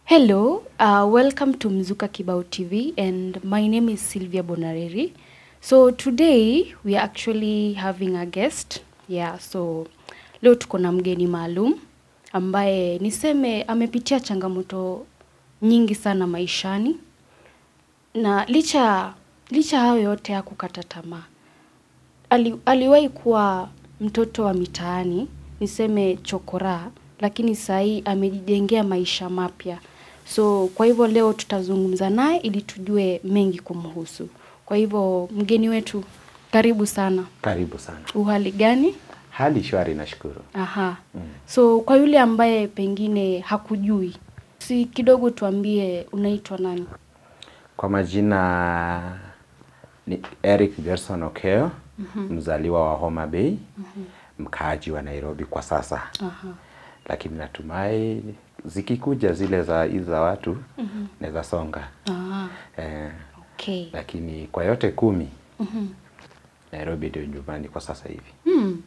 Hello, uh, welcome to Mzuka Kibao TV and my name is Sylvia Bonareri. So today we are actually having a guest. Yeah, so leo tuko na mgeni maalum ambaye niseme amepitia changamoto nyingi sana maishani na licha licha hayo yote hakukata tamaa. Ali, aliwahi kuwa mtoto wa mitaani, niseme chokora, lakini saa hii amejijengea maisha mapya. So kwa hivyo leo tutazungumza naye ili tujue mengi kumhusu. Kwa hivyo mgeni wetu, karibu sana. Karibu sana. Uhali gani? Hali shwari, nashukuru. Aha. So kwa yule ambaye pengine hakujui, si kidogo tuambie unaitwa nani? Kwa majina ni Eric Gerson Okeo, mzaliwa wa Homa Bay, mkaaji wa Nairobi kwa sasa. Aha. Lakini natumai zikikuja zile za hizi za watu naweza songa. Ah, Eh, okay. lakini kwa yote kumi Nairobi ndio nyumbani kwa sasa hivi. Hmm.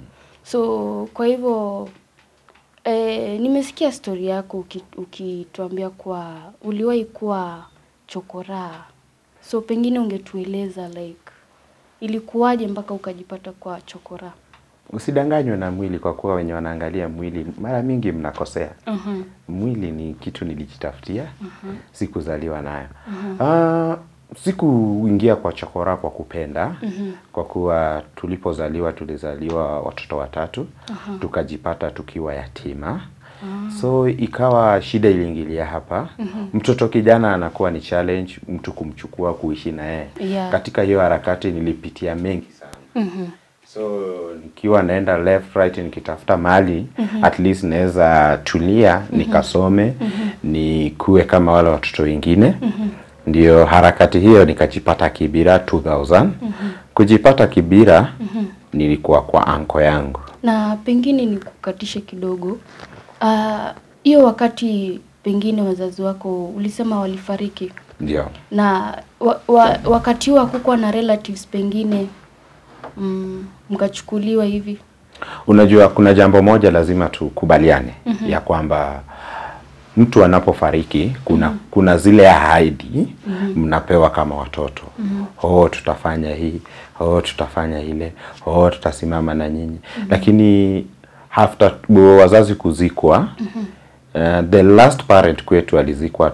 So kwa hivyo eh, nimesikia stori yako uki- ukituambia kuwa uliwahi kuwa chokoraa. So pengine ungetueleza like ilikuwaje mpaka ukajipata kwa chokoraa? Usidanganywe na mwili kwa kuwa wenye wanaangalia mwili mara mingi mnakosea. Mhm. Mwili ni kitu nilijitafutia, sikuzaliwa nayo. Ah, sikuingia kwa chokora kwa kupenda, kwa kuwa tulipozaliwa tulizaliwa watoto watatu, tukajipata tukiwa yatima. So ikawa shida iliingilia hapa. Mtoto kijana anakuwa ni challenge mtu kumchukua kuishi na yeye. Yeah. Katika hiyo harakati nilipitia mengi sana. Mhm. So nikiwa naenda left right nikitafuta mali at least naweza tulia nikasome nikuwe kama wale watoto wengine. Ndio harakati hiyo nikajipata Kibira 2000. Kujipata Kibira nilikuwa kwa anko yangu. Na pengine nikukatishe kidogo. Ah, hiyo wakati pengine wazazi wako ulisema walifariki Ndio. na wa, wa, wakati huo hakukuwa na relatives pengine mm, mkachukuliwa hivi Unajua kuna jambo moja lazima tukubaliane ya kwamba mtu anapofariki kuna kuna zile ahadi mnapewa kama watoto. Oh, tutafanya hii, oh, tutafanya ile, oh, tutasimama na nyinyi. Lakini after wazazi kuzikwa uh, the last parent kwetu alizikwa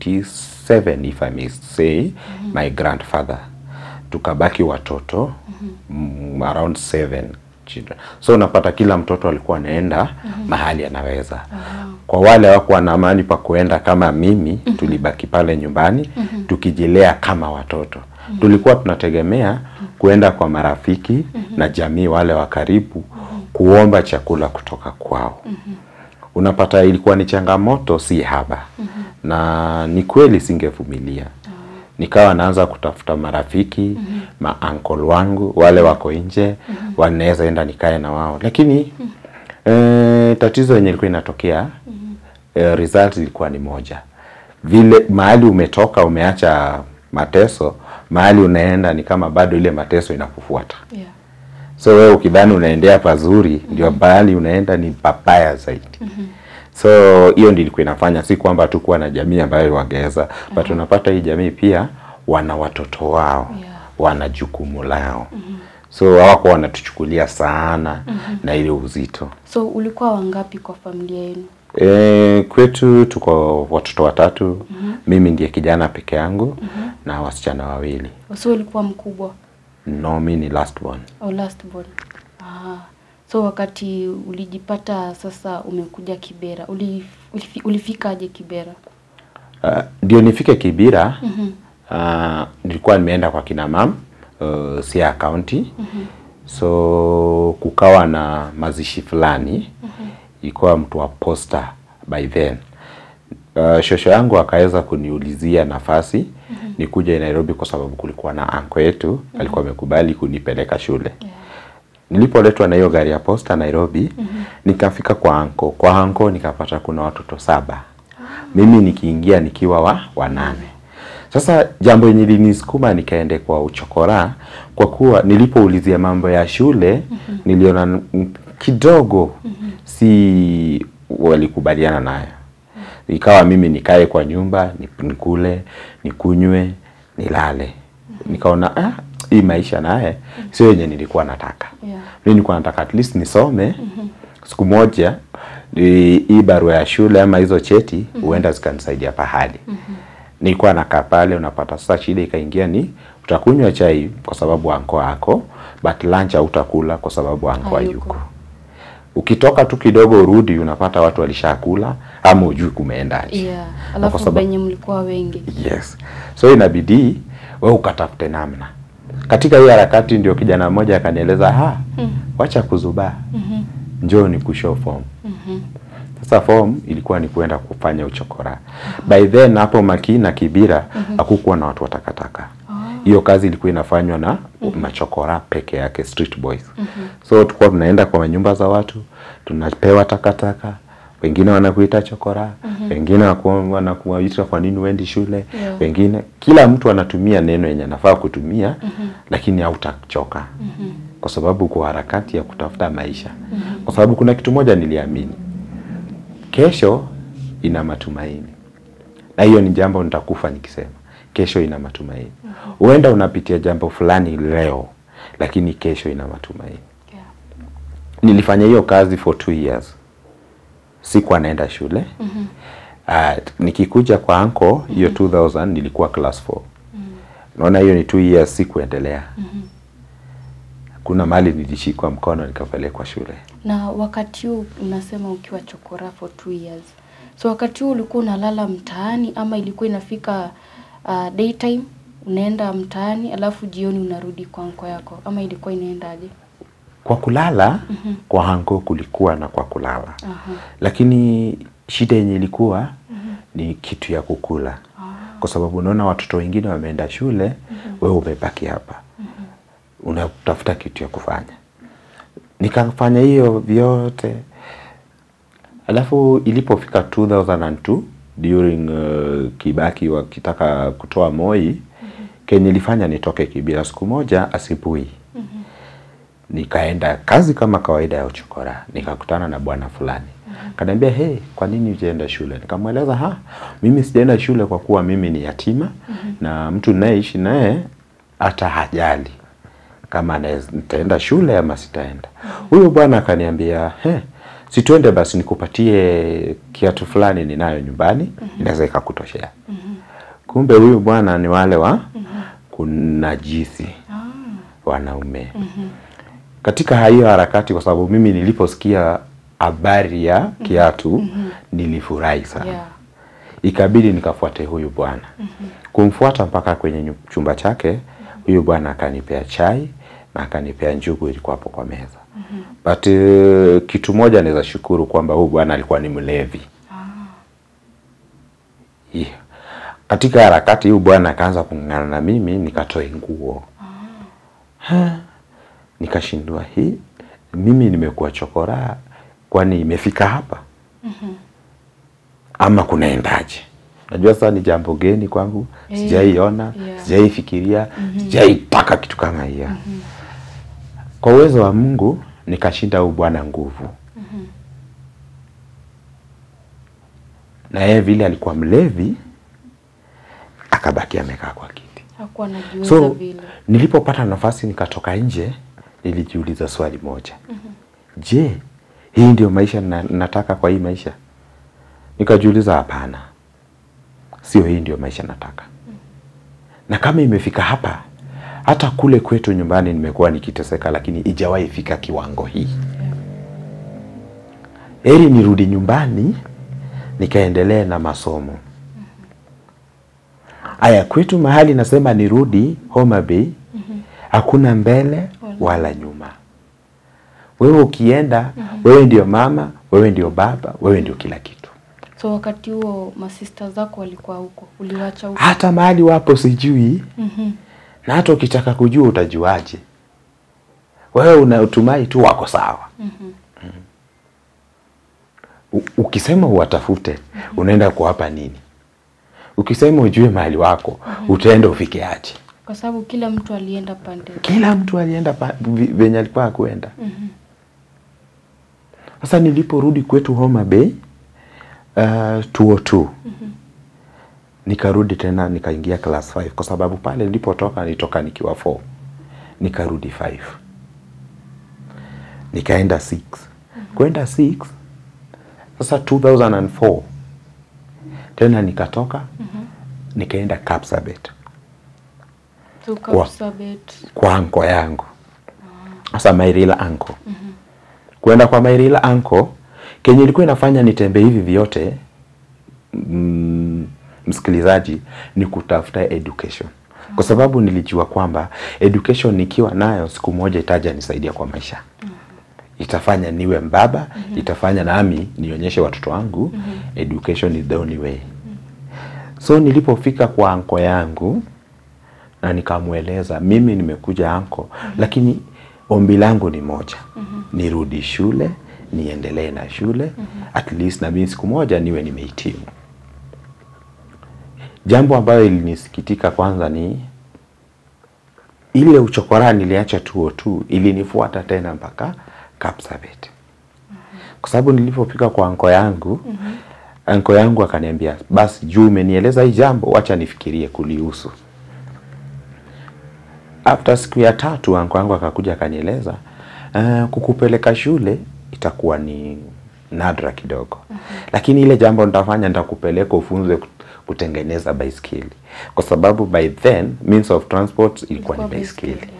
97 if I may say my grandfather tukabaki watoto mm, around seven children so unapata kila mtoto alikuwa anaenda mahali anaweza kwa wale hawakuwa na amani pa kuenda kama mimi tulibaki pale nyumbani tukijilea kama watoto tulikuwa tunategemea kuenda kwa marafiki na jamii wale wa karibu kuomba chakula kutoka kwao unapata ilikuwa ni changamoto si haba na ni kweli singevumilia nikawa naanza kutafuta marafiki maankol wangu wale wako nje wanaweza enda nikae na wao lakini eh, tatizo yenye ilikuwa inatokea eh, result ilikuwa ni moja vile mahali umetoka umeacha mateso mahali unaenda ni kama bado ile mateso inakufuata yeah. so wewe ukidhani unaendea pazuri ndio mahali unaenda ni papaya zaidi so hiyo ndio ilikuwa inafanya si kwamba tu kuwa na jamii ambayo wangeweza but unapata hii jamii pia wana watoto wao Yeah. wana jukumu lao so hawakuwa wanatuchukulia sana na ile uzito so ulikuwa wangapi kwa familia yenu e, kwetu tuko watoto watatu mimi ndiye kijana peke yangu na wasichana wawili so ulikuwa mkubwa no mi ni last born au last born ah. so wakati ulijipata sasa umekuja kibera ulif, ulifi, ulifikaje kibera Uh, ndio nifike Kibira uh, nilikuwa nimeenda kwa kina mam uh, Siaya County so kukawa na mazishi fulani ilikuwa mtu wa posta by then uh, shosho yangu akaweza kuniulizia nafasi nikuja Nairobi kwa sababu kulikuwa na anko yetu alikuwa amekubali kunipeleka shule nilipoletwa na hiyo gari ya posta Nairobi nikafika kwa anko kwa anko nikapata kuna watoto saba mimi nikiingia nikiwa wa wanane sasa jambo yenye linisukuma nikaende kwa uchokora kwa kuwa nilipoulizia mambo ya shule niliona mm, kidogo si walikubaliana nayo ikawa mimi nikae kwa nyumba ni- nikule nikunywe nilale nikaona ah, hii maisha naye sio yenye nilikuwa nataka Yeah. mimi nilikuwa nataka at least nisome siku moja ni- hii barua ya shule ama hizo cheti huenda zikanisaidia pahali nilikuwa nakaa pale unapata sasa shida ikaingia ni utakunywa chai kwa sababu anko ako but lunch hautakula kwa sababu anko Hayuko. hayuko ukitoka tu kidogo urudi unapata watu walishakula ama ujui kumeendaje Yeah. Na kwa Alafu sababu- venye mlikuwa wengi. Yes. So inabidi wewe ukatafute namna. Katika hiyo harakati ndio kijana mmoja akanieleza, ha, wacha kuzubaa. Njoo ni kushow form. Sasa form ilikuwa ni kuenda kufanya uchokora. By then hapo Makii na Kibira hakukuwa na watu wa takataka. Hiyo kazi ilikuwa inafanywa na machokora peke yake street boys. So tulikuwa tunaenda kwa nyumba za watu, tunapewa takataka, wengine wanakuita chokora, wengine waku- wanakuita kwa nini uendi shule, Yeah. wengine kila mtu anatumia neno yenye anafaa kutumia lakini hautachoka kwa sababu kwa harakati ya kutafuta maisha kwa sababu kuna kitu moja niliamini kesho ina matumaini na hiyo ni jambo nitakufa nikisema kesho ina matumaini huenda unapitia jambo fulani leo lakini kesho ina matumaini Yeah. nilifanya hiyo kazi for two years sikuwa naenda shule mm-hmm. uh, nikikuja kwa anko hiyo 2000 nilikuwa class 4 naona hiyo ni two years sikuendelea mm-hmm. kuna mali nilishikwa mkono nikapelekwa shule Na wakati huu unasema ukiwa chokora for two years. So wakati huu ulikuwa unalala mtaani ama ilikuwa inafika uh, daytime unaenda mtaani alafu jioni unarudi kwa anko yako ama ilikuwa inaendaje? kwa kulala mm-hmm. kwa hango kulikuwa na kwa kulala Aha. lakini shida yenye ilikuwa mm-hmm. ni kitu ya kukula Ah. kwa sababu unaona watoto wengine wameenda shule mm-hmm. wewe umebaki hapa mm-hmm. unatafuta kitu ya kufanya nikafanya hiyo vyote alafu ilipofika 2002 during uh, Kibaki wakitaka kutoa Moi mm-hmm. kenye ilifanya nitoke Kibira siku moja asubuhi mm-hmm. nikaenda kazi kama kawaida ya uchokora nikakutana na bwana fulani mm-hmm. kaniambia hey, kwa nini hujaenda shule nikamweleza ha mimi sijaenda shule kwa kuwa mimi ni yatima mm-hmm. na mtu ninayeishi naye hata hajali kama naez- nitaenda shule ama sitaenda. Huyo bwana akaniambia he, si tuende basi nikupatie kiatu fulani ninayo nyumbani inaweza ikakutoshea. Kumbe huyu bwana ni wale wa kunajisi Ah. wanaume. Katika hiyo harakati, kwa sababu mimi niliposikia habari ya kiatu nilifurahi sana Yeah. ikabidi nikafuate huyu bwana kumfuata mpaka kwenye nyu- chumba chake huyu bwana akanipea chai na akanipea njugu ilikuwa hapo kwa meza but uh, kitu moja naweza shukuru kwamba huyu bwana alikuwa ni mlevi yeah. katika harakati huyu bwana akaanza kung'ang'ana na mimi nikatoe nguo Ha. nikashindwa hii mimi nimekuwa chokora kwani imefika hapa ama kunaendaje najua sasa ni jambo geni kwangu Eh, sijaiona yeah. sijaifikiria sijaitaka kitu kama hiyo kwa uwezo wa mungu nikashinda huu bwana nguvu na yeye vile alikuwa mlevi akabaki amekaa kwa kiti Hakuwa anajiweza so vile. nilipopata nafasi nikatoka nje nilijiuliza swali moja je hii ndio maisha na, nataka kwa hii maisha nikajiuliza hapana sio hii ndio maisha nataka na kama imefika hapa hata kule kwetu nyumbani nimekuwa nikiteseka lakini ijawahi fika kiwango hii heri nirudi nyumbani nikaendelee na masomo aya kwetu mahali nasema nirudi Homa Bay hakuna mbele wala nyuma wewe ukienda wewe ndio mama wewe ndio baba wewe ndio kila kitu So wakati huo masista zako walikuwa huko, uliwacha huko? hata mahali wapo sijui Mhm. na hata ukitaka kujua utajuaje wewe unatumai tu wako sawa Mhm. U- ukisema uwatafute unaenda kuwapa nini ukisema ujue mahali wako utaenda ufike aje Kwa sababu kila mtu alienda pande. kila mtu alienda pa- vi- venye alikuwa akuenda Mhm. sasa niliporudi kwetu Homa Bay uh, 202 nikarudi tena nikaingia class 5 kwa sababu pale nilipotoka nilitoka nikiwa 4 nikarudi 5 nikaenda 6 kwenda 6 sasa 2004 tena nikatoka nikaenda Kapsabet So Kwa- Kapsabet. kwa anko yangu sasa Mairila anko kwenda kwa Mairila anko kenye ilikuwa inafanya nitembe hivi vyote mm, msikilizaji ni kutafuta education kwa sababu nilijua kwamba education nikiwa nayo siku moja itaja nisaidia kwa maisha itafanya niwe mbaba itafanya nami nionyeshe watoto wangu education is the only way so nilipofika kwa anko yangu na nikamweleza mimi nimekuja anko lakini ombi langu ni moja nirudi shule niendelee na shule at least na mimi siku moja niwe nimehitimu jambo ambayo ilinisikitika kwanza ni ile uchokora niliacha tuo tu ilinifuata tena mpaka Kapsabet kwa sababu nilipofika kwa anko yangu anko yangu akaniambia basi juu umenieleza hii jambo wacha nifikirie kulihusu after siku ya tatu anko yangu akakuja akanieleza uh, kukupeleka shule itakuwa ni nadra kidogo lakini ile jambo nitafanya nitakupeleka ufunzwe kut- kutengeneza baiskeli kwa sababu by then means of transport ilikuwa ni baiskeli baiskeli,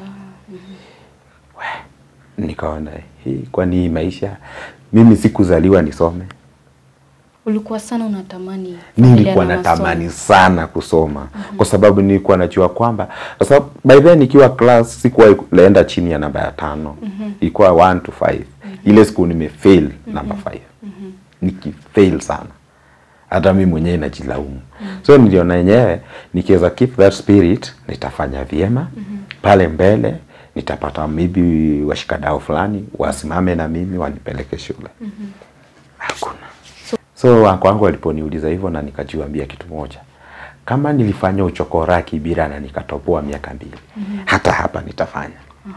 nikaona hii kwani hii maisha mimi sikuzaliwa nisome Ulikuwa sana unatamani nilikuwa kuendelea na natamani masomo. sana kusoma kwa sababu nilikuwa najua kwamba kwa sababu by then nikiwa class sikuwahi naenda chini ya namba ya tano ilikuwa 1 to 5 ile siku nimefail namba 5 nikifail sana hata mi mwenyewe najilaumu so niliona yenyewe nikiweza keep that spirit nitafanya vyema pale mbele nitapata maybe washikadau fulani wasimame na mimi wanipeleke shule hakuna so wangu wangu waliponiuliza hivyo na nikajiambia kitu moja kama nilifanya uchokora kibira na nikatoboa miaka mbili hata hapa nitafanya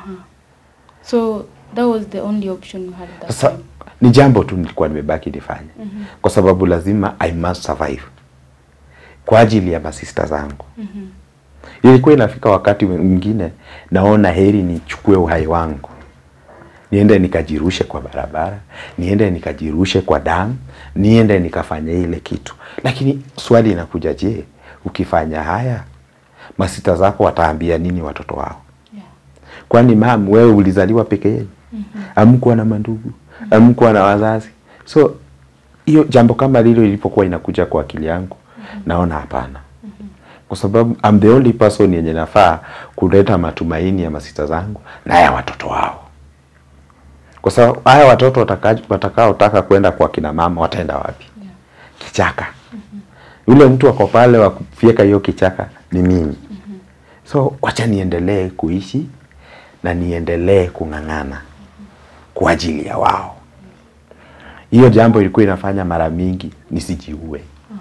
So that was the only option you had that sasa time. ni jambo tu nilikuwa nimebaki nifanye kwa sababu lazima i must survive kwa ajili ya masista zangu ilikuwa inafika wakati mwingine naona heri nichukue uhai wangu niende nikajirushe kwa barabara niende nikajirushe kwa damu niende nikafanya ile kitu lakini swali inakuja je ukifanya haya masista zako wataambia nini watoto wao Yeah. kwani mam wewe ulizaliwa peke yenu amkuwa na mandugu amkuwa na wazazi so hiyo jambo kama lilo ilipokuwa inakuja kwa akili yangu naona hapana kwa sababu I'm the only person yenye nafaa kuleta matumaini ya masita zangu na ya watoto wao kwa sababu haya watoto wataka- watakaotaka kwenda kwa kina mama wataenda wapi Yeah. kichaka yule mtu ako pale wa kufyeka hiyo kichaka ni mimi so wacha niendelee kuishi na niendelee kung'ang'ana kwa ajili ya wao hiyo jambo ilikuwa inafanya mara mingi nisijiue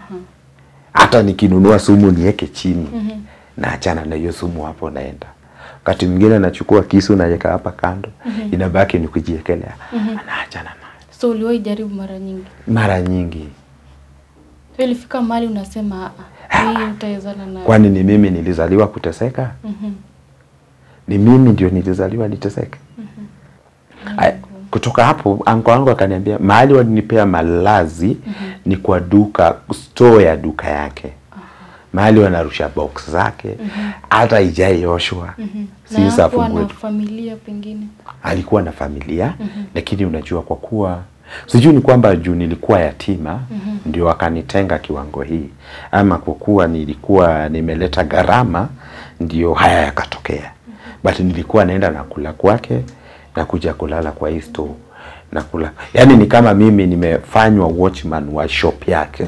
hata nikinunua sumu niweke chini naachana na hiyo sumu hapo naenda wakati mwingine nachukua kisu naweka hapa kando inabaki ni kujiekelea naachana nayo So uliwahi jaribu mara nyingi. mara nyingi So ilifika mahali unasema "Ah, hii utawezana nayo. kwani ni mimi nilizaliwa kuteseka Mhm. ni mimi ndio nilizaliwa niteseke Aya, kutoka hapo anko wangu akaniambia mahali walinipea malazi ni kwa duka store ya duka yake mahali wanarusha box zake hata ijaioshwa Na si hakuwa safu na familia pengine. alikuwa na familia lakini unajua kwa kuwa sijui ni kwamba juu nilikuwa yatima ndio wakanitenga kiwango hii ama kwa kuwa nilikuwa nimeleta gharama ndio haya yakatokea but nilikuwa naenda na kula kwake na kuja kulala kwa hii store na kula yaani ni kama mimi nimefanywa watchman wa shop yake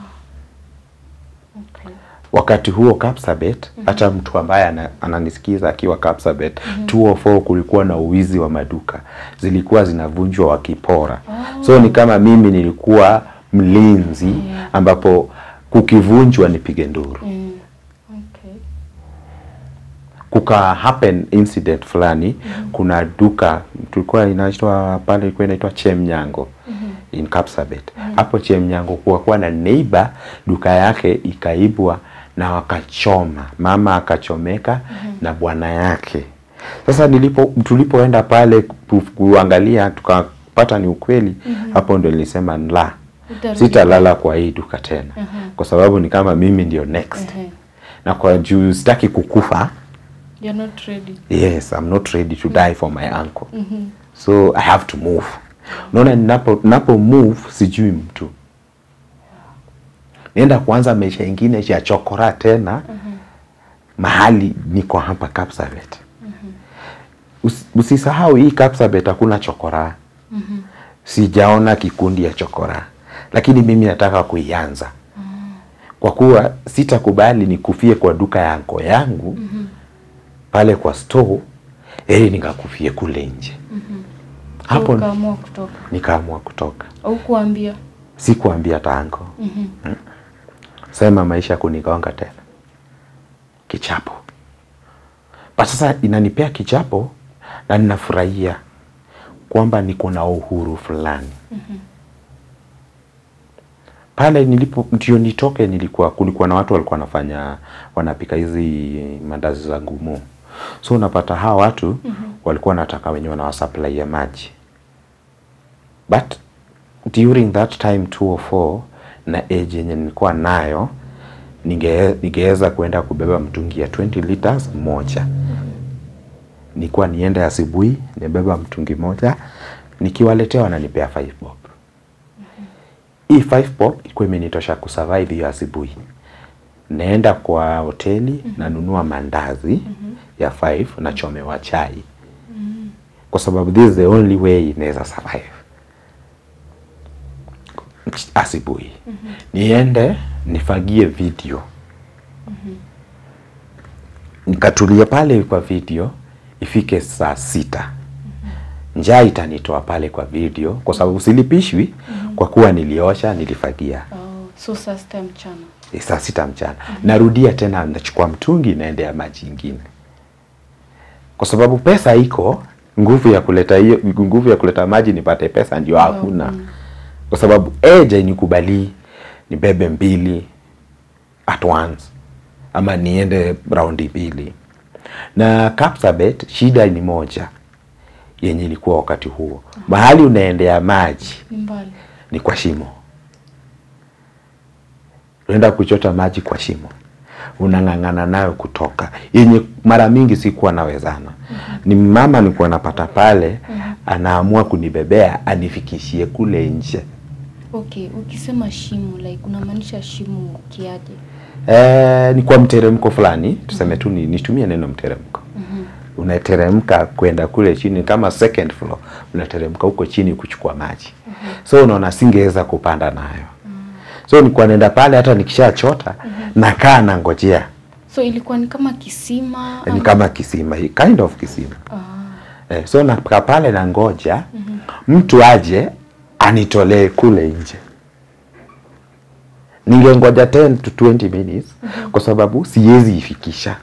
Okay. wakati huo Kapsabet hata mtu ambaye ana, ananisikiza akiwa Kapsabet 204 kulikuwa na uwizi wa maduka zilikuwa zinavunjwa wakipora so ni kama mimi nilikuwa mlinzi Yeah. ambapo kukivunjwa nipige nduru Mm. Okay. kuka happen incident fulani kuna duka tulikuwa inaitwa pale ilikuwa inaitwa Chemnyango in Kapsabet. Hapo Chemnyango kuwa kuwa na neighbor duka yake ikaibwa na wakachoma, mama akachomeka na bwana yake. Sasa nilipo tulipoenda pale ku- kuangalia tukapata ni ukweli, hapo ndo nilisema la, Utarudi. sitalala kwa hii duka tena, kwa sababu ni kama mimi ndio next, Ehe. na kwa juu sitaki kukufa. You're not ready. Yes, I'm not ready to die for my uncle. So I have to move. Unaona ninapo napo move sijui mtu. Nienda kuanza maisha ingine ya chokora tena. Mahali niko hapa Kapsabet. Usi- Usisahau hii Kapsabet hakuna chokora. Sijaona kikundi ya chokora. Lakini mimi nataka kuianza. Kwa kuwa sitakubali nikufie kwa duka ya anko yangu pale kwa store ili nikakufie kule nje. Hapo ukaamua kutoka nikaamua kutoka, au kuambia sikuambia tango mm. Sema maisha kunigonga tena kichapo, but sasa inanipea kichapo na ninafurahia kwamba niko na uhuru fulani pale nilipo ndio nitoke, nilikuwa kulikuwa na watu walikuwa wanafanya wanapika hizi mandazi za ngumu, so unapata hawa watu walikuwa wanataka wenye wanawasupply ya maji, but during that time 204 na age yenye nilikuwa nayo ninge- ningeweza kuenda kubeba mtungi ya 20 liters moja nilikuwa niende asubuhi nibeba mtungi moja nikiwaletea wananipea 5 bob hii 5 bob ilikuwa imenitosha kusurvive hiyo asubuhi naenda kwa hoteli nanunua mandazi ya 5 nachomewa chai kwa sababu this is the only way inaweza survive asubuhi niende nifagie video nikatulia pale kwa video ifike saa sita njaa itanitoa pale kwa video kwa sababu silipishwi kwa kuwa niliosha nilifagia oh, so saa sita mchana Eh, saa sita mchana narudia tena nachukua mtungi naendea maji ingine kwa sababu pesa iko nguvu ya kuleta hiyo nguvu ya kuleta maji nipate pesa ndio hakuna kwa sababu eja inikubali nibebe mbili at once ama niende raundi mbili na Kapsabet shida ni moja yenye ilikuwa wakati huo mahali unaendea maji ni mbali ni kwa shimo. Unaenda kuchota maji kwa shimo, unang'ang'ana nayo kutoka, yenye mara mingi sikuwa nawezana. Ni mama nilikuwa napata pale, anaamua kunibebea anifikishie kule nje. okay ukisema shimo like unamaanisha shimo kiaje E, ni kwa mteremko fulani, tuseme tu ni, nitumie neno mteremko. Unateremka kwenda kule chini kama second floor, unateremka huko chini kuchukua maji. So unaona singeweza kupanda nayo. So nilikuwa naenda pale hata nikishachota nakaa nangojea. so ilikuwa ni kama kisima Ni ama- kama kisima, hii, kind of kisima. ah, Eh, so nakaa pale na ngoja mtu aje anitolee kule nje. Ningengoja 10 to 20 minutes kwa sababu siwezi ifikisha.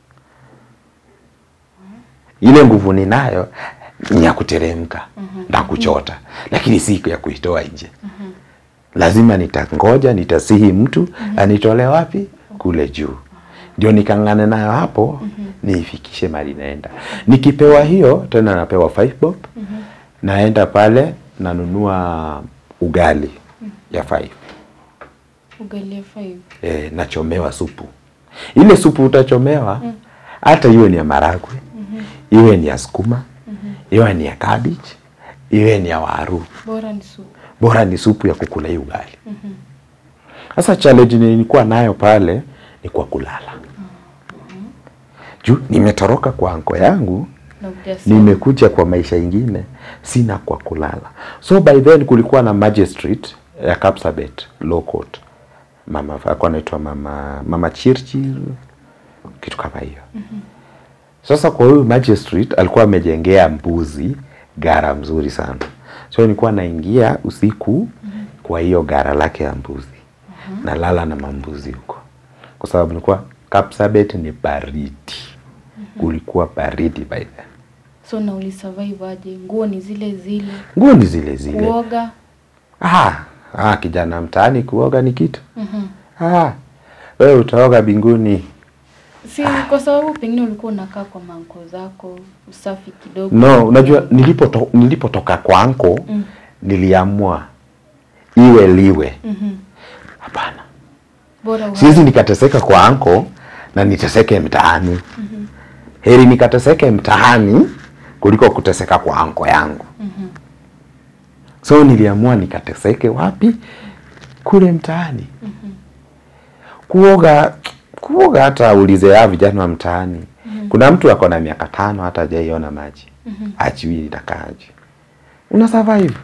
Ile nguvu ninayo ni ya kuteremka na kuchota, lakini si ya kuitoa nje. Lazima nitangoja, nitasihi mtu anitolee wapi? Kule juu ndio nikang'ane nayo hapo niifikishe mali naenda. Nikipewa hiyo tena napewa 5 bob naenda pale nanunua ugali ya 5 ugali ya five e, nachomewa supu. Ile supu utachomewa hata iwe ni ya maragwe iwe ni ya sukuma iwe ni ya cabbage iwe ni ya waru, bora ni supu bora ni supu ya kukula hii ugali. Sasa challenge nilikuwa nayo pale ni kwa kulala juu nimetoroka kwa anko yangu na ujasiri nimekuja kwa maisha ingine sina kwa kulala so by then kulikuwa na magistrate ya Kapsabet law court mama alikuwa anaitwa mama mama Chirchir kitu kama hiyo sasa kwa huyu magistrate alikuwa amejengea mbuzi gara mzuri sana so nilikuwa naingia usiku kwa hiyo gara lake ya mbuzi nalala na mambuzi huko kwa sababu nilikuwa Kapsabet ni baridi kulikuwa baridi by then so na ulisurvive aje nguo ni zile zile nguo ni zile zile kuoga ah, ah, kijana mtaani kuoga ni kitu ah, wewe utaoga binguni Si kwa sababu pengine ulikuwa unakaa kwa manko zako, usafi kidogo. no unajua nilipoto, nilipotoka kwa anko Mm. niliamua iwe liwe Mhm. hapana Bora uhai. siwezi nikateseka kwa anko na niteseke mtaani heri nikateseke mtaani kuliko kuteseka kwa anko yangu so niliamua nikateseke wapi kule mtaani kuoga kuoga hata ulize ya vijana wa mtaani kuna mtu ako na miaka tano hata hajaiona maji ajui inakaaje una survive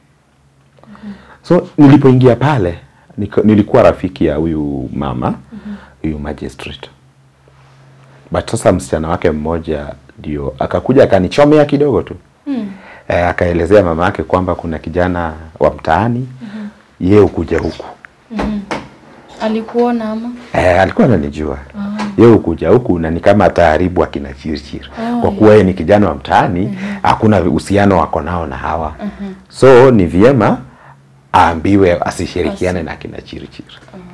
so nilipoingia pale nika- nilikuwa rafiki ya huyu mama huyu magistrate but sasa msichana wake mmoja ndio akakuja akanichomea kidogo tu Mm. e, akaelezea mama yake kwamba kuna kijana wa mtaani ye ukuja huku Alikuona ama? e, alikuwa ananijua ye ukuja huku na ni kama ataharibu akina chirichiri Oh, kwa kuwa yeye ni kijana wa mtaani hakuna uhusiano wako nao na hawa so ni vyema aambiwe asishirikiane na akina chirichiri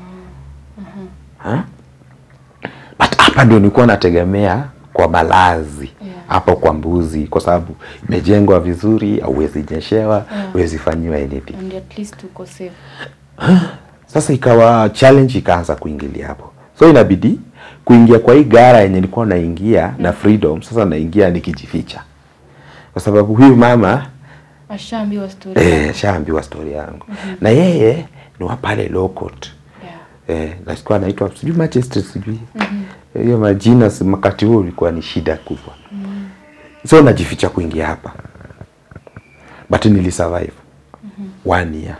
Ha? but hapa ndio nilikuwa nategemea kwa malazi Yeah. hapo kwa mbuzi kwa sababu imejengwa vizuri auwezi nyeshewa Yeah. huwezi fanyiwa anything And at least uko safe. sasa ikawa challenge ikaanza kuingilia hapo so inabidi kuingia kwa hii gara yenye nilikuwa naingia na freedom sasa naingia nikijificha kwa sababu huyu mama Ashaambiwa story. eh, shaambiwa story yangu na yeye ni wa pale low court Yeah. eh, na sikuwa anaitwa sijui magistrate sijui hiyo majina si- wakati huo ulikuwa ni shida kubwa so najificha kuingia hapa but nilisurvive one year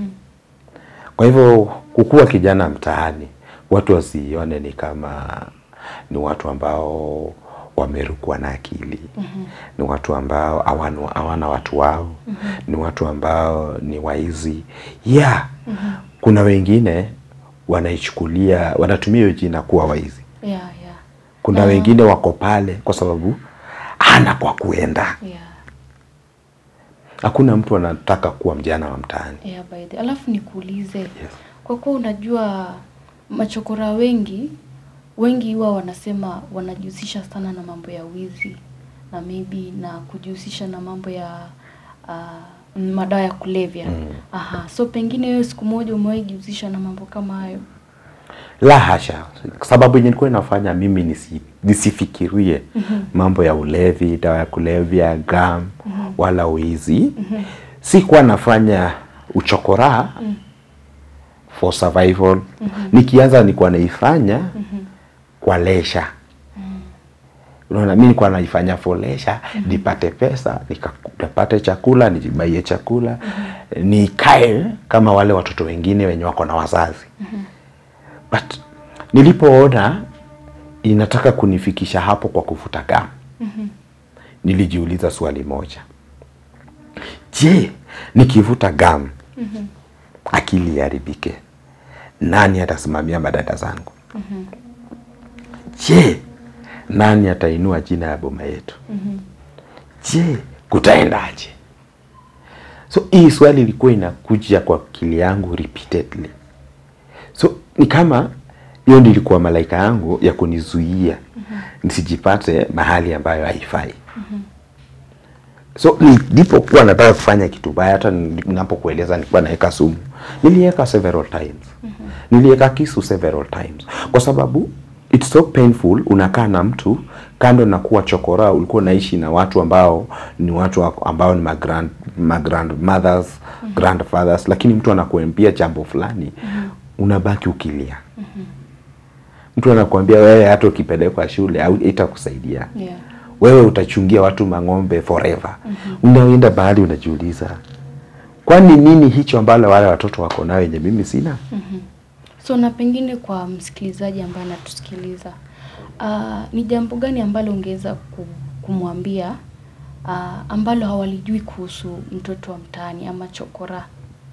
kwa hivyo kukuwa kijana mtaani watu wasione ni kama ni watu ambao wamerukwa na akili ni watu ambao hawana hawana watu wao ni watu ambao ni waizi yeah kuna wengine wanaichukulia wanatumia hiyo jina kuwa waizi Yeah, yeah. kuna Na- wengine wako pale kwa sababu hana kwa kuenda Yeah. hakuna mtu anataka kuwa mjana wa mtaani Yeah, by the alafu nikuulize Yes. kwa kuwa unajua machokora wengi wengi huwa wanasema wanajihusisha sana na mambo ya wizi na maybe na kujihusisha na mambo ya uh, madawa ya kulevya Mm. aha so pengine wewe siku moja umewahi jihusisha na mambo kama hayo la hasha sababu yenye ilikuwa inafanya mimi nisi, nisifikirie mambo ya ulevi dawa ya kulevya gam wala uizi sikuwa nafanya uchokoraa for survival nikianza nilikuwa naifanya kwa lesha unaona mi nilikuwa naifanya for leisure nipate pesa nika- nikapate chakula nijibaie chakula nikae kama wale watoto wengine wenye wako na wazazi but nilipoona inataka kunifikisha hapo kwa kuvuta gamu nilijiuliza swali moja je nikivuta gamu akili iharibike nani atasimamia madada zangu je nani atainua jina ya boma yetu je kutaendaje so hii swali ilikuwa inakuja kwa akili yangu repeatedly so ni kama hiyo ndio ilikuwa malaika yangu ya kunizuia nisijipate mahali ambayo haifai so nilipokuwa nataka kufanya kitu baya hata ninapokueleza nilikuwa naweka sumu niliweka several times niliweka kisu several times kwa sababu it's so painful unakaa na mtu kando na kuwa chokora ulikuwa unaishi na watu ambao ni watu wa- ambao ni magrand, magrandmothers grandfathers lakini mtu anakuambia jambo fulani unabaki ukilia mtu anakuambia wewe hata ukipelekwa shule au itakusaidia yeah. wewe utachungia watu mang'ombe forever unaenda bahali unajiuliza kwani nini hicho ambalo wale watoto wako nayo yenye mimi sina so na pengine kwa msikilizaji ambaye anatusikiliza uh, ni jambo gani ambalo ungeweza ku- kumwambia uh, ambalo hawalijui kuhusu mtoto wa mtaani ama chokora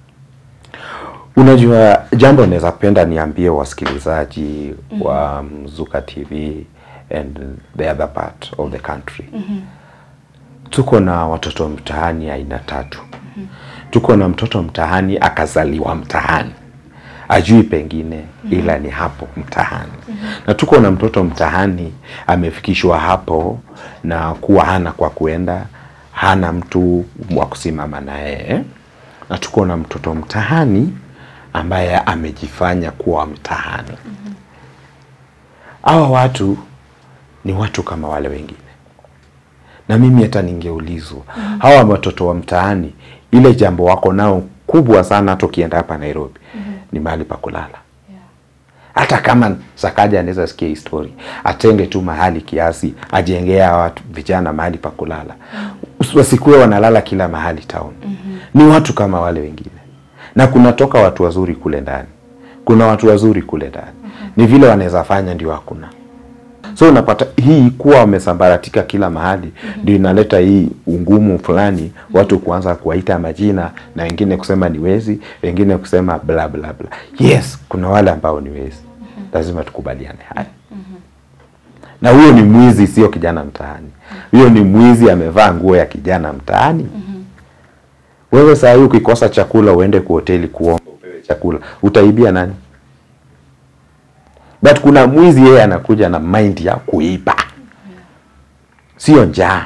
unajua jambo naweza penda niambie wasikilizaji wa mzuka tv and the other part of the country tuko na watoto mtaani aina tatu tuko na mtoto mtaani akazaliwa mtaani ajui pengine ila ni hapo mtaani na tuko na mtoto mtaani amefikishwa hapo na kuwa hana kwa kuenda hana mtu wa kusimama na yeye na tuko na mtoto mtaani ambaye amejifanya kuwa mtaani hawa watu ni watu kama wale wengine na mimi hata ningeulizwa hawa watoto wa mtaani ile jambo wako nao kubwa sana hata ukienda hapa Nairobi ni mahali pa kulala Yeah. hata kama Sakaja anaweza sikia hii story atenge tu mahali kiasi ajengea watu vijana mahali pa kulala wasikuwe wanalala kila mahali town ni watu kama wale wengine na kunatoka watu wazuri kule ndani kuna watu wazuri kule ndani ni vile wanaweza fanya ndio hakuna so unapata hii kuwa wamesambaratika kila mahali ndio inaleta hii ungumu fulani watu kuanza kuwaita majina na wengine kusema ni wezi wengine kusema bla bla bla yes kuna wale ambao ni wezi lazima tukubaliane haya na huyo ni mwizi sio kijana mtaani huyo ni mwizi amevaa nguo ya kijana mtaani wewe saa hii ukikosa chakula uende kwa hoteli kuomba upewe chakula utaibia nani but kuna mwizi yeye anakuja na mind ya kuiba sio njaa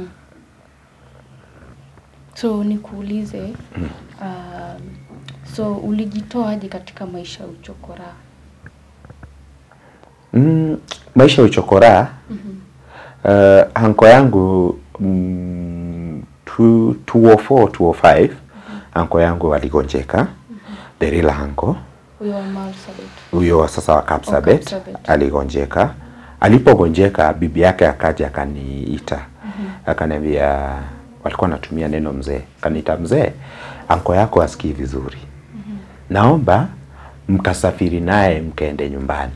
So nikuulize um, so ulijitoaje katika maisha ya uchokora? mm, maisha ya uchokoraa uh, hanko yangu mm, tu- 204 205 hanko yangu aligonjeka the real hanko Huyo wa Marsabit. huyo wa sasa wa Kapsabet Kapsabet. aligonjeka. Alipogonjeka bibi yake akaja akaniita, akaniambia, walikuwa natumia neno mzee, akaniita mzee, anko yako asikii vizuri, naomba mkasafiri naye mkaende nyumbani,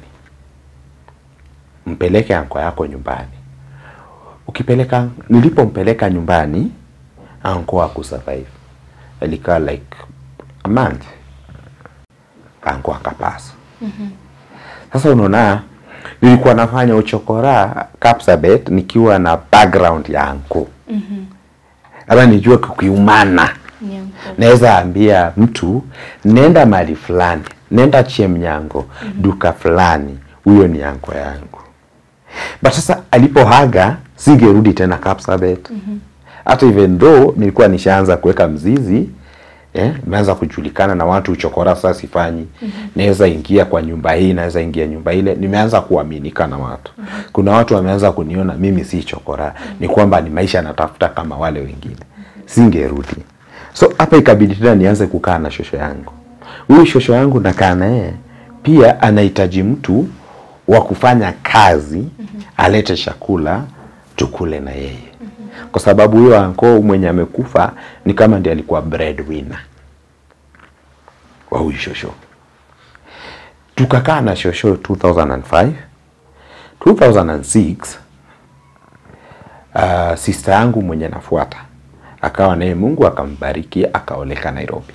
mpeleke anko yako nyumbani. Ukipeleka, nilipompeleka nyumbani, anko hakusurvive, alikaa like a month anko akapasa. Sasa unaona, nilikuwa nafanya uchokora Kapsabet nikiwa na background ya anko labda nijue kukiumana, Nyanko. naweza ambia mtu nenda mahali fulani, nenda Chemnyango duka fulani, huyo ni anko yangu. But sasa alipohaga singerudi tena Kapsabet hata even though nilikuwa nishaanza kuweka mzizi eh, imeanza kujulikana na watu uchokora sasa sifanyi naweza ingia kwa nyumba hii naweza ingia nyumba ile nimeanza kuaminika na watu kuna watu wameanza kuniona mimi si chokora ni kwamba ni maisha natafuta kama wale wengine singerudi so hapa ikabidi tena nianze kukaa na shosho yangu huyu shosho yangu nakaa naye pia anahitaji mtu wa kufanya kazi alete chakula tukule na yeye kwa sababu huyo anko mwenye amekufa ni kama ndiye alikuwa breadwinner wa huyu shosho. Tukakaa na shosho 2005 2006 uh, sister yangu mwenye nafuata akawa naye Mungu akambariki akaoleka Nairobi.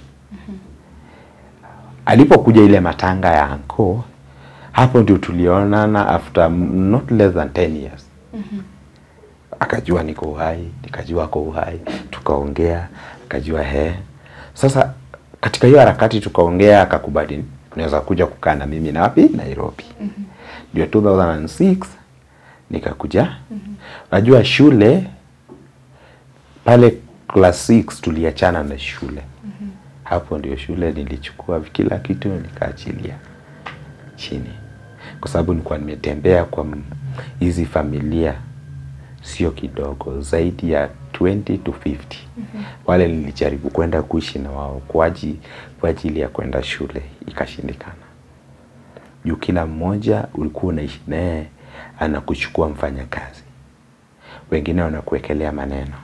Alipokuja ile matanga ya anko, hapo ndio tulionana after not less than 10 years akajua niko uhai, nikajua ako uhai, tukaongea, akajua he. Sasa katika hiyo harakati tukaongea, akakubali unaweza kuja kukaa na mimi na wapi Nairobi. Ndio 2006 nikakuja. Najua shule pale class 6 tuliachana na shule. Hapo ndio shule nilichukua kila kitu nikaachilia chini, kwa sababu nilikuwa nimetembea kwa m- hizi familia sio kidogo, zaidi ya 20 to 50 wale nilijaribu kwenda kuishi na wao kwa aji- kwa ajili ya kwenda shule, ikashindikana. Juu kila mmoja ulikuwa unaishi naye anakuchukua mfanya kazi, wengine wanakuwekelea maneno.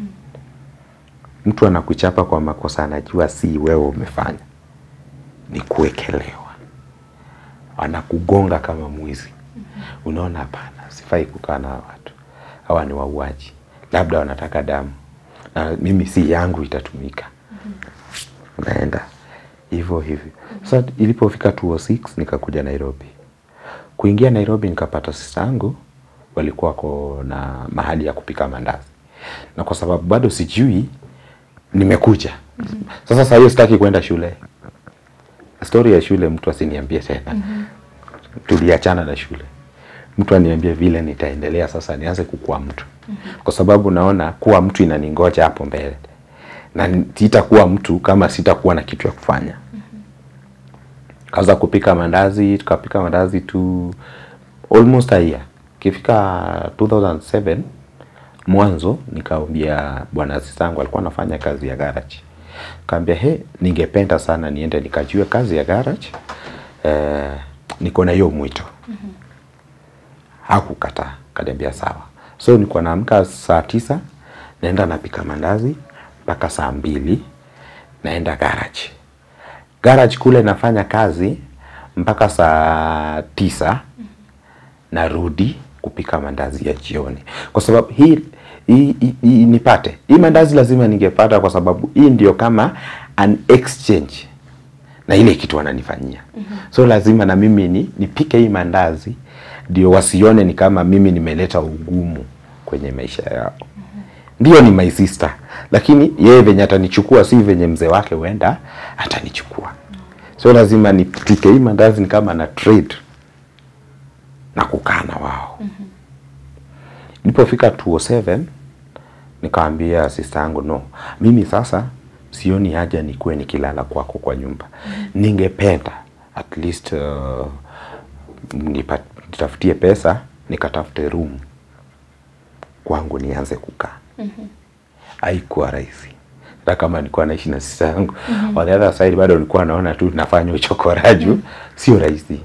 Mtu anakuchapa kwa makosa anajua si wewe umefanya, ni kuwekelewa. Anakugonga kama mwizi. Unaona, hapana, sifai kukaa na hawa watu, hawa ni wauaji, labda wanataka damu na mimi si yangu itatumika. Unaenda hivyo hivyo. Sasa ilipofika 206 nikakuja Nairobi. Kuingia Nairobi nikapata sista yangu walikuwa wako na mahali ya kupika mandazi, na kwa sababu bado sijui nimekuja Sasa saa hiyo sitaki kwenda shule. Stori ya shule mtu asiniambie tena. Tuliachana na shule. Mtu aniambie vile nitaendelea sasa nianze kukua mtu. Kwa sababu naona kuwa mtu inaningoja hapo mbele. Na sitakuwa mtu kama sitakuwa na kitu ya kufanya. Kaza kupika mandazi, tukapika mandazi tu almost a year. Kifika 2007 mwanzo nikaambia bwana sistangu alikuwa anafanya kazi ya garage. Kaambia he, ningependa sana niende nikajue kazi ya garage. Eh, niko na hiyo mwito. Hakukataa, kaniambia sawa. So nilikuwa naamka saa tisa, naenda napika mandazi mpaka saa mbili naenda garage. Garage kule nafanya kazi mpaka saa tisa narudi kupika mandazi ya jioni, kwa sababu hii hii, hii, hii nipate hii mandazi lazima ningepata, kwa sababu hii ndio kama an exchange na ile kitu wananifanyia. So lazima na mimi ni nipike hii mandazi ndio wasione ni kama mimi nimeleta ugumu kwenye maisha yao. Ndio ni my sister, lakini yeye venye atanichukua si venye mzee wake huenda atanichukua. So lazima nipike hii mandazi ni kama na trade na kukaa na wao. Nilipofika 207 nikaambia sister yangu no, mimi sasa sioni haja nikuwe nikilala kwako kwa nyumba. Ningependa at least uh, nipa- nitafutie pesa nikatafute room kwangu nianze kukaa. Haikuwa rahisi. Hata kama nilikuwa naishi na sister yangu on the other side bado nilikuwa naona tu nafanya uchokoraju, sio rahisi.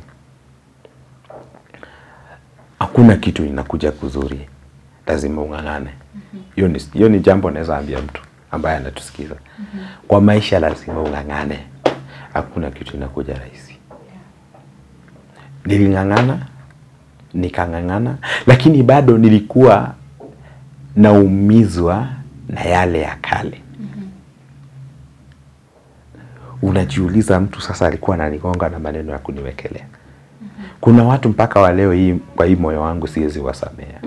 Hakuna kitu inakuja kuzuri, lazima ung'ang'ane. Hiyo ni hiyo ni jambo naweza ambia mtu ambaye anatusikiza. Kwa maisha lazima ung'ang'ane, hakuna kitu inakuja rahisi. Niling'ang'ana, nikang'ang'ana, lakini bado nilikuwa naumizwa na yale ya kale. Unajiuliza, mtu sasa alikuwa ananigonga na maneno ya kuniwekelea. Kuna watu mpaka wa leo hii, kwa hii moyo wangu siwezi wasamea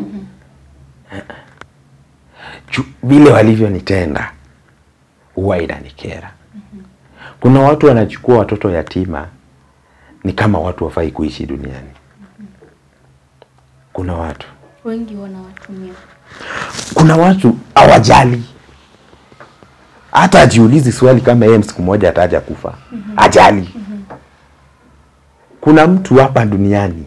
Ju- vile walivyonitenda huwa inanikera. Kuna watu wanachukua watoto yatima ni kama watu wafai kuishi duniani. Kuna watu Wengi wanawatumia. kuna watu hawajali hata ajiulizi swali kama yeye siku moja ataja kufa ajali kuna mtu hapa duniani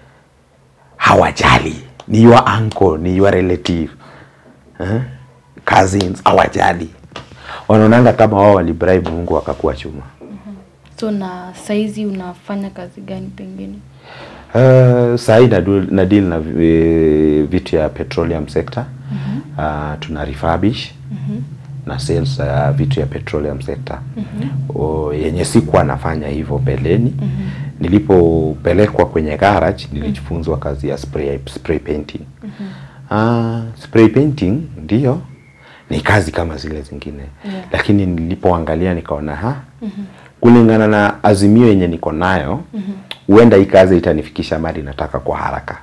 hawajali ni your uncle ni your relative eh? cousins hawajali wanaonanga kama wao walibribe Mungu wakakuwa chuma So na saizi unafanya kazi gani pengine? Uh, sahii na, na deal na vi- vitu ya petroleum sector uh, tuna refurbish na sales uh, vitu ya petroleum sector o, yenye sikuwa nafanya hivyo mbeleni nilipopelekwa kwenye garage nilijifunzwa kazi ya spray, spray painting uh, spray painting ndio ni kazi kama zile zingine Yeah. lakini nilipoangalia nikaona ha kulingana na azimio yenye niko nayo huenda hii kazi itanifikisha mali nataka kwa haraka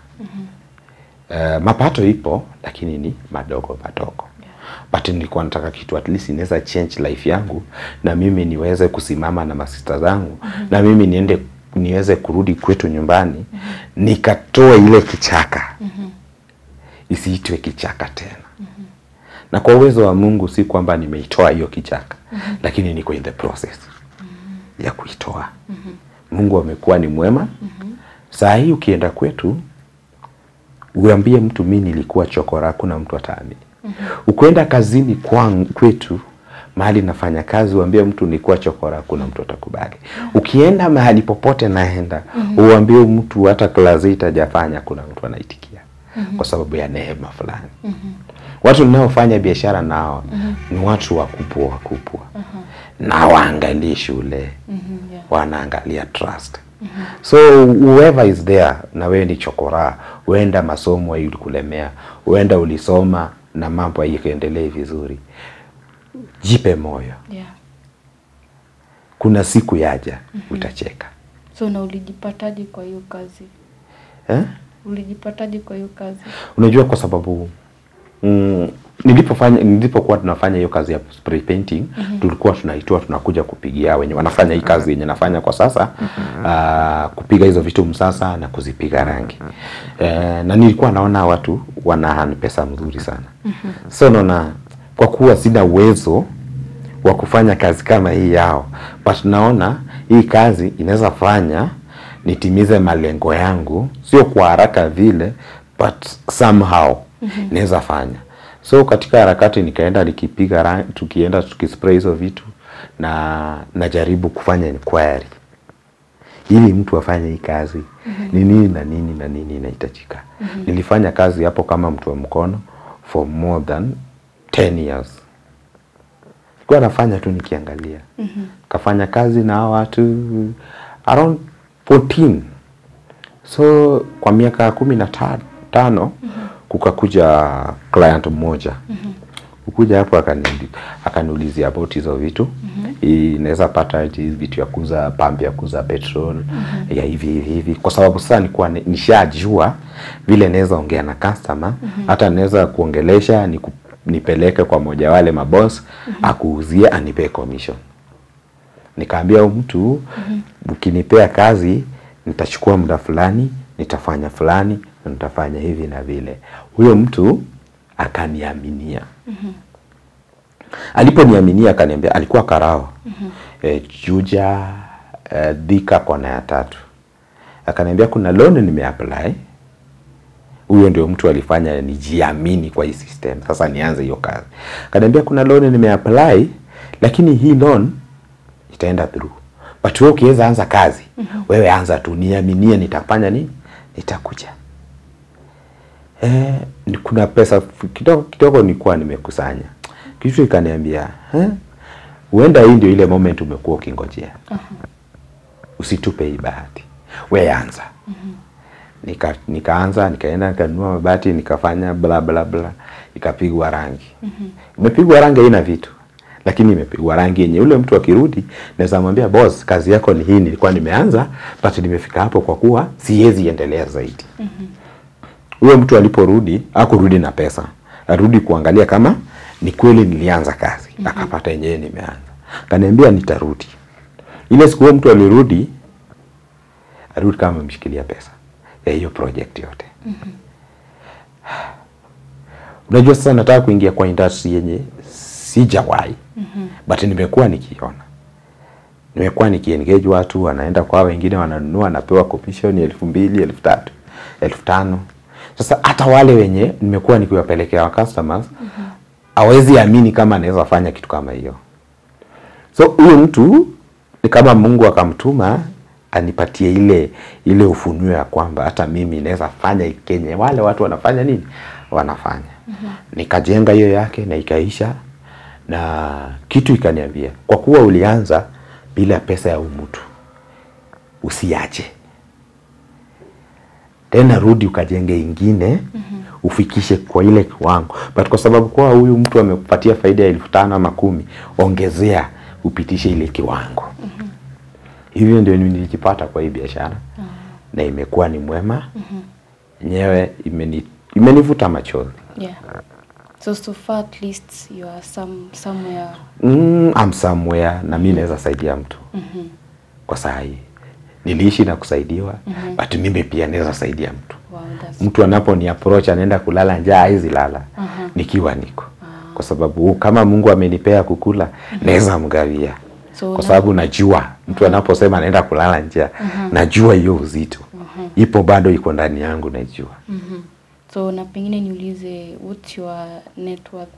Eh, mapato ipo lakini ni madogo madogo but nilikuwa nataka kitu at least inaweza change life yangu na mimi niweze kusimama na masista zangu na mimi niende niweze kurudi kwetu nyumbani nikatoa ile kichaka isiitwe kichaka tena na kwa uwezo wa Mungu si kwamba nimeitoa hiyo kichaka lakini niko in the process ya kuitoa Mungu amekuwa ni mwema saa hii ukienda kwetu uambie mtu mi nilikuwa chokora hakuna mtu ataamini ukwenda kazini kwangu kwetu mahali nafanya kazi uambie mtu nilikuwa chokora hakuna mtu atakubali ukienda mahali popote naenda uambie mtu hata klasi itajafanya kuna mtu anaitikia kwa sababu ya neema fulani watu ninaofanya biashara nao ni watu wakubwa wakubwa na waangalii shule Mhm, yeah. wanaangalia trust so whoever is there na wewe ni chokora huenda masomo ilikulemea huenda ulisoma na mambo haikuendelee vizuri jipe moyo Yeah. kuna siku yaja utacheka So na ulijipataje kwa hiyo kazi? eh? Ulijipataje kwa hiyo kazi? unajua kwa sababu mm, nilipofanya nilipokuwa tunafanya hiyo kazi ya spray painting tulikuwa tunaitoa tunakuja kupigia wenye wanafanya hii kazi yenye nafanya kwa sasa ah, kupiga hizo vitu msasa na kuzipiga rangi eh, na nilikuwa naona watu wana pesa mzuri sana so naona kwa kuwa sina uwezo wa kufanya kazi kama hii yao but naona hii kazi inaweza fanya nitimize malengo yangu sio kwa haraka vile but somehow inaweza fanya so katika harakati nikaenda nikipiga rangi tukienda tukispray hizo vitu na najaribu kufanya inquiry ili mtu afanye hii kazi ni nini na nini na nini inahitajika nilifanya kazi hapo kama mtu wa mkono for more than 10 years nilikuwa nafanya tu nikiangalia kafanya kazi na hao watu around 14 so kwa miaka kumi na ta- tano kukakuja client mmoja kukuja hapo akani- akaniulizia about hizo vitu inaweza pata hizi vitu ya kuuza pambi ya kuuza petrol ya hivi hivi hivi kwa sababu sasa nilikuwa ni- nishajua vile naweza ongea na customer hata naweza kuongelesha niku, nipeleke kwa moja wale maboss akuuzie anipee commission nikaambia huyu mtu ukinipea kazi nitachukua muda fulani nitafanya fulani na nitafanya hivi na vile huyo mtu akaniaminia aliponiaminia akaniambia alikuwa karao e, juja e, dhika kona ya tatu akaniambia kuna loan nimeapply huyo ndio mtu alifanya nijiamini kwa hii system sasa nianze hiyo kazi akaniambia kuna loan nimeapply lakini hii loan itaenda through but wewe ukiweza anza kazi wewe anza tu niaminie nitafanya nini nitakuja eh, ni- kuna pesa f- kidogo kidogo nilikuwa nimekusanya kitu ikaniambia eh, huenda hii ndio ile moment umekuwa ukingojea usitupe hii bahati we anza nika nikaanza nikaenda nikanunua mabati nikafanya bla bla bla ikapigwa rangi imepigwa rangi haina vitu lakini imepigwa rangi yenye ule mtu akirudi naweza mwambia boss kazi yako ni hii nilikuwa nimeanza but nimefika hapo kwa kuwa siwezi endelea zaidi huyo mtu aliporudi akurudi na pesa arudi kuangalia kama ni kweli nilianza kazi akapata yenyewe nimeanza kaniambia nitarudi ile siku huyo mtu alirudi arudi kama amemshikilia pesa ya hiyo project yote unajua sasa nataka kuingia kwa industry yenye sijawahi but nimekuwa nikiona nimekuwa nikiengage watu wanaenda kwa wengine wananunua wanapewa commission elfu mbili elfu tatu elfu tano sasa hata wale wenye nimekuwa nikiwapelekea wa customers hawezi amini kama anaweza fanya kitu kama hiyo so huyu mtu ni kama mungu akamtuma anipatie ile ile ufunuo ya kwamba hata mimi naweza fanya kenye wale watu wanafanya nini wanafanya nikajenga hiyo yake na ikaisha na kitu ikaniambia kwa kuwa ulianza bila pesa ya huyu mtu usiache tena rudi ukajenge ingine ufikishe kwa ile kiwango but kwa sababu kwa huyu mtu amekupatia faida ya elfu tano ama kumi ongezea upitishe ile kiwango hivyo ndio mimi nilijipata kwa hii biashara na imekuwa ni mwema yenyewe imeni, imenivuta machozi Yeah. So so far at least you are some somewhere. mm, I'm somewhere na mi naweza saidia mtu kwa saa hii niliishi na kusaidiwa but mimi pia naweza saidia mtu Wow, that's mtu anapo ni approach anaenda kulala njaa haizi lala nikiwa niko kwa sababu kama Mungu amenipea kukula naweza mgawia So kwa na- sababu najua mtu anaposema anaenda kulala njaa najua hiyo uzito ipo bado iko ndani yangu najua so na pengine niulize what's your net worth?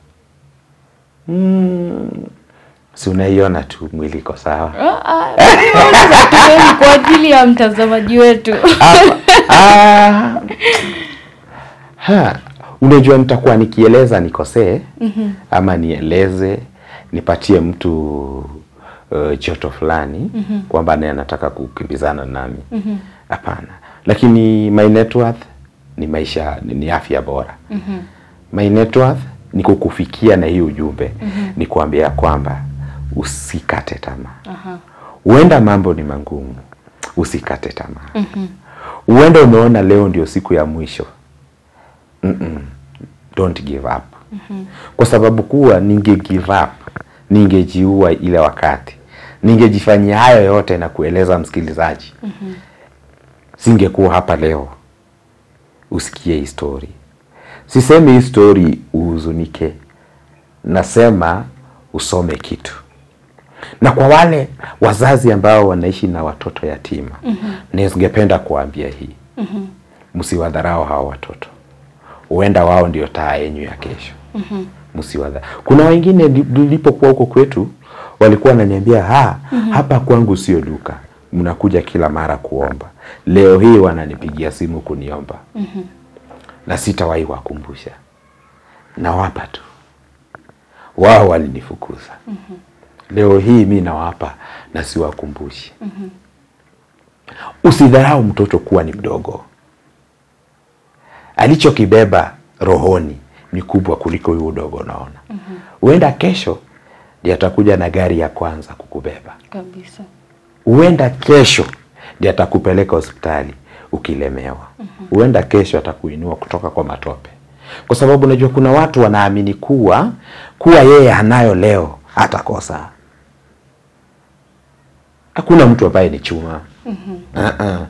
mm, si unaiona tu mwili iko sawa Ah, ah, nimeuliza tu wewe kwa ajili ya mtazamaji wetu. Ah, ha, unajua nitakuwa nikieleza nikosee ama nieleze nipatie mtu uh, joto fulani kwamba naye anataka kukimbizana nami hapana lakini my net worth ni maisha ni, ni afya bora my net worth ni kukufikia na hii ujumbe ni kuambia kwamba usikate tamaa Aha. huenda mambo ni mangumu usikate tamaa huenda umeona leo ndio siku ya mwisho Mm-mm. don't give up kwa sababu kuwa ninge give up, ningejiua ile wakati, ningejifanyia hayo yote na kueleza msikilizaji, singekuwa hapa leo usikie hii story. Sisemi hii story uhuzunike, nasema usome kitu. Na kwa wale wazazi ambao wanaishi na watoto yatima, ningependa kuambia hii, msiwadharau hao watoto, huenda wao ndio taa yenyu ya kesho. Msiwadha. Kuna wengine li- nilipokuwa huko kwetu walikuwa wananiambia ha, hapa kwangu sio duka, mnakuja kila mara kuomba. Leo hii wananipigia simu kuniomba na sitawahi wakumbusha, nawapa tu. Wao walinifukuza, leo hii mi nawapa na siwakumbushi. Usidharau mtoto kuwa ni mdogo, alichokibeba rohoni ni kubwa kuliko huyu udogo unaona. Huenda kesho ndiye atakuja na gari ya kwanza kukubeba, Kabisa. huenda kesho ndiye atakupeleka hospitali ukilemewa, huenda kesho atakuinua kutoka kwa matope, kwa sababu unajua kuna watu wanaamini kuwa kuwa yeye anayo leo hatakosa. Hakuna mtu ambaye ni chuma. Uh-uh.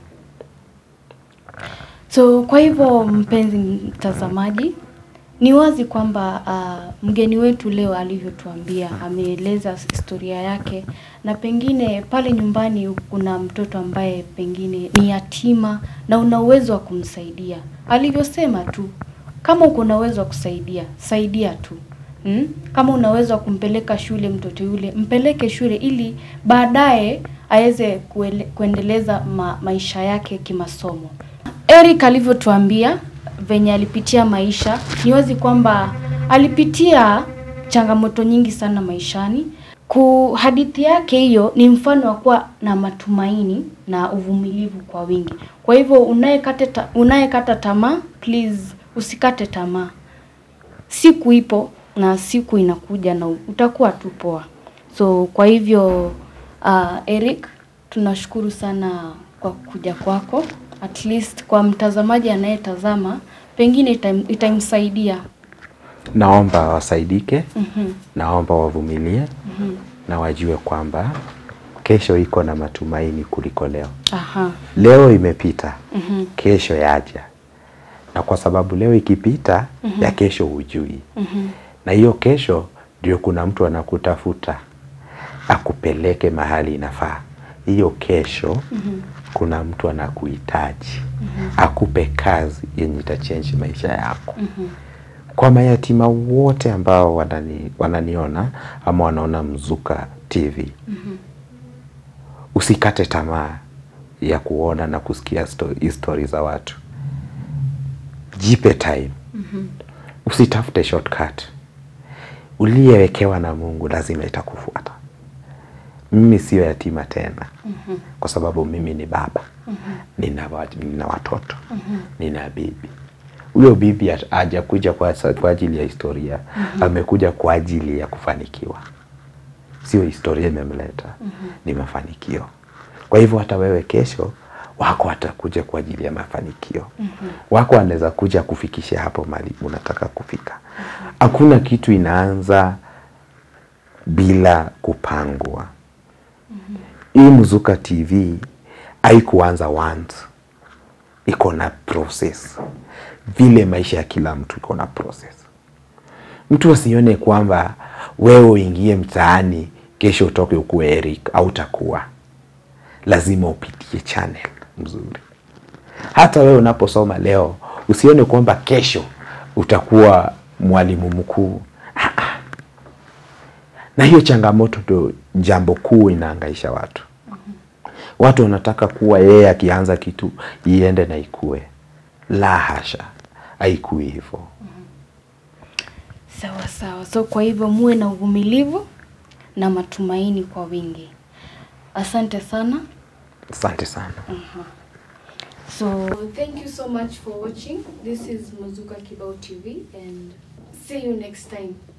So kwa hivyo mpenzi mtazamaji, ni wazi kwamba uh, mgeni wetu leo alivyotuambia ameeleza historia yake, na pengine pale nyumbani kuna mtoto ambaye pengine ni yatima na una uwezo wa kumsaidia. Alivyosema tu, kama uko na uwezo wa kusaidia, saidia tu. Hmm? Kama una uwezo wa kumpeleka shule mtoto yule, mpeleke shule ili baadaye aweze kuele- kuendeleza ma, maisha yake kimasomo. Eric alivyotuambia venye alipitia maisha, ni wazi kwamba alipitia changamoto nyingi sana maishani. Ku hadithi yake hiyo ni mfano wa kuwa na matumaini na uvumilivu kwa wingi. Kwa hivyo unayekata ta, unayekata tamaa, please usikate tamaa. Siku ipo na siku inakuja na utakuwa tu poa. So kwa hivyo uh, Eric, tunashukuru sana kwa kuja kwako. At least kwa mtazamaji anayetazama pengine itam- itamsaidia. Naomba wasaidike, naomba wavumilie na wajue kwamba kesho iko na matumaini kuliko leo. Aha. Leo imepita, kesho yaja, na kwa sababu leo ikipita, ya kesho hujui, na hiyo kesho ndio kuna mtu anakutafuta akupeleke mahali inafaa. Hiyo kesho kuna mtu anakuhitaji akupe kazi yenye itachange maisha yako. Kwa mayatima wote ambao wanani, wananiona ama wanaona Mzuka TV usikate tamaa ya kuona na kusikia sto- histori za watu. Jipe time, usitafute shortcut. Uliyewekewa na Mungu lazima itakufuata. Mimi sio yatima tena, kwa sababu mimi ni baba, nina, wa- nina watoto, nina bibi. Huyo bibi hat- hajakuja kwa, sa- kwa ajili ya historia, amekuja kwa ajili ya kufanikiwa sio historia imemleta, ni mafanikio. Kwa hivyo hata wewe kesho wako atakuja kwa ajili ya mafanikio. Wako anaweza kuja kufikisha hapo mali unataka kufika. Hakuna kitu inaanza bila kupangwa. Hii Mzuka TV haikuanza once, iko na process. Vile maisha ya kila mtu iko na process. Mtu asione kwamba wewe uingie mtaani kesho utoke ukuwe Eric au utakuwa, lazima upitie channel mzuri. Hata wewe unaposoma leo usione kwamba kesho utakuwa mwalimu mkuu. Ah, ah. Na hiyo changamoto ndo jambo kuu inaangaisha watu. Watu wanataka kuwa yeye akianza kitu iende na ikue. La hasha, haikui hivyo. Sawa sawa. So kwa hivyo muwe na uvumilivu na matumaini kwa wingi. Asante sana. Asante sana. So thank you so much for watching. This is Mazuka Kibao TV and see you next time.